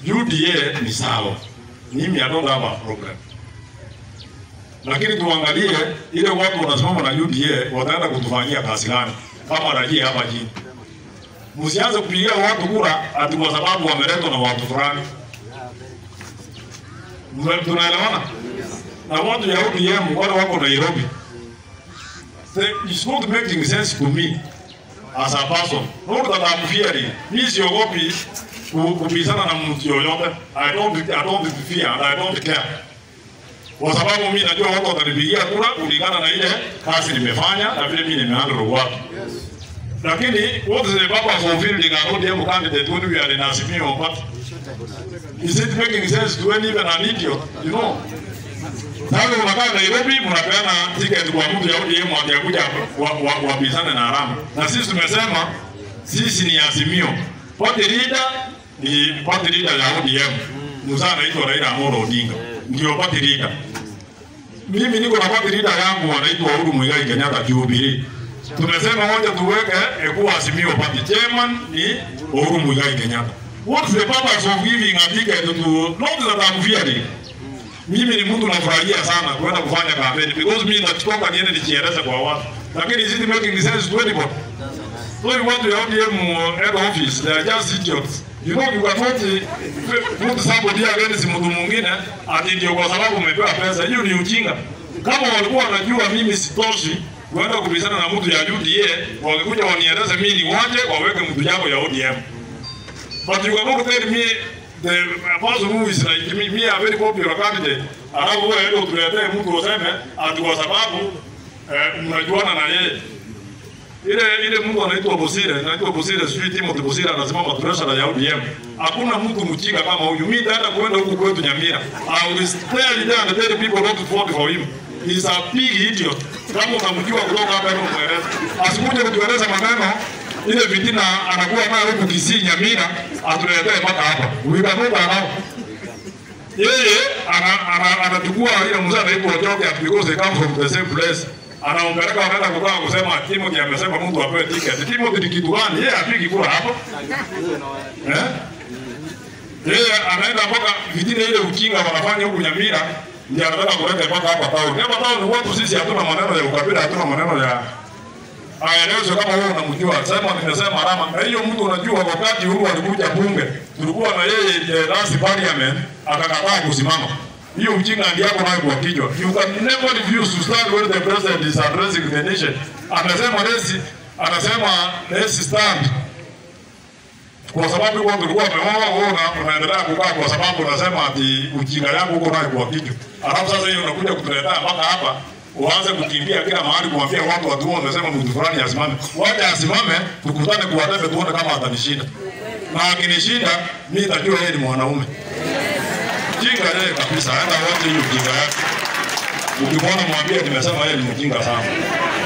UDA ni sawa, mimi I don't have a problem, lakini tuangalie ile watu wanasimama na UDA wataenda kutufanyia kazi gani kama rajia hapa chini. Msianze kupigia watu kura ati kwa sababu wameletwa na watu fulani. Mna- Tunaelewana? Na watu ya ODM wale wako Nairobi. The- It's not making sense to me as a person. Not that I'm fearing. Mimi siogopi ku- kubishana na mtu yoyote. I don't, I don't fear and I don't care. Kwa sababu mimi najua watu watanipigia kura kulingana na ile kazi nimefanya na vile mimi nimehandle watu. Lakini what is the purpose of fielding an ODM candidate when we are in Azimio party? Is it making sense to any even an idiot? You know? Sasa unakaa Nairobi mnapeana ticket kwa mtu ya ODM atakuja wapizane na Arama. Na sisi tumesema sisi ni Azimio. Party leader ni party leader ya ODM. Mzee anaitwa Raila Amolo Odinga. Ndio party leader. Mimi niko na party leader yangu anaitwa Uhuru Muigai Kenyatta Jubilee. Tumesema moja tuweke ekuwa Azimio party chairman ni Uhuru Muigai Kenyatta. What's the purpose of giving a ticket to not that I'm fearing mimi ni mtu nafurahia sana kwenda kufanya kampeni because mimi natoka niende nijieleze kwa watu, lakini is it making sense to anybody? So you want to ODM head office, they are just idiots. You know you cannot uh, put somebody against mtu mwingine ati ndio kwa sababu umepewa pesa. Hiyo ni ujinga. Kama walikuwa wanajua mimi sitoshi kuenda kubishana na mtu ya UDA, wangekuja wanieleze mimi ni waje waweke mtu yako ya ODM. But you cannot tell me the person who is like me, me a very popular candidate, alafu wewe ndio tuletee mtu useme ati kwa sababu eh, mnajuana na yeye. Ile ile mtu anaitwa Bosire, anaitwa Bosire, sijui Timothy Bosire anasimama treasurer ya ODM. Hakuna mtu mjinga kama huyu. Mimi nitaenda kuenda huku kwetu Nyamira. I will stay there and tell people not to vote for him. He's a big idiot. Kama unamjua kutoka hapa hebu mweleze. Asikuje kutueleza maneno ile fitina anakuwa nayo huku Kisii Nyamira atuletee mpaka hapa. Uikanuka nao. Yeye ana- ana- anachukua ile mzee anaitwa Ochoke because they come from the same place. Anaompeleka wanaenda kukaa kusema Timothy amesema mtu apewe ticket. Timothy ni kitu gani? Yeye apigi kura hapo. Eh? Yeye anaenda mpaka fitina ile ujinga wanafanya huku Nyamira ndio anataka kuleta mpaka hapa town. Hapa town watu sisi hatuna maneno ya ukabila, hatuna maneno ya aelezwe kama wewe unamjua. Sema nimesema Rama. Na hiyo mtu unajua, wakati Uhuru alikuja bunge, tulikuwa na yeye eh, last parliament akakataa kusimama. Hiyo ujinga ndio yako nayo kwa kichwa. You can never refuse to stand when the president is addressing the nation. Anasema let's anasema let's stand kwa sababu kwa tulikuwa tumeoa wewe una, unaendelea kukaa kwa sababu unasema ati ujinga yangu uko nayo kwa kichwa. Alafu sasa hiyo unakuja kutuletea mpaka hapa uanze kukimbia kila mahali kuambia watu watu wao unasema mtu fulani asimame. Waje asimame tukutane kwa debe tuone kama atanishinda. Na akinishinda mimi nitajua yeye ni mwanaume. Jinga yeye kabisa, aenda wote hiyo jinga yake. Ukimwona mwambie nimesema yeye ni mjinga sana.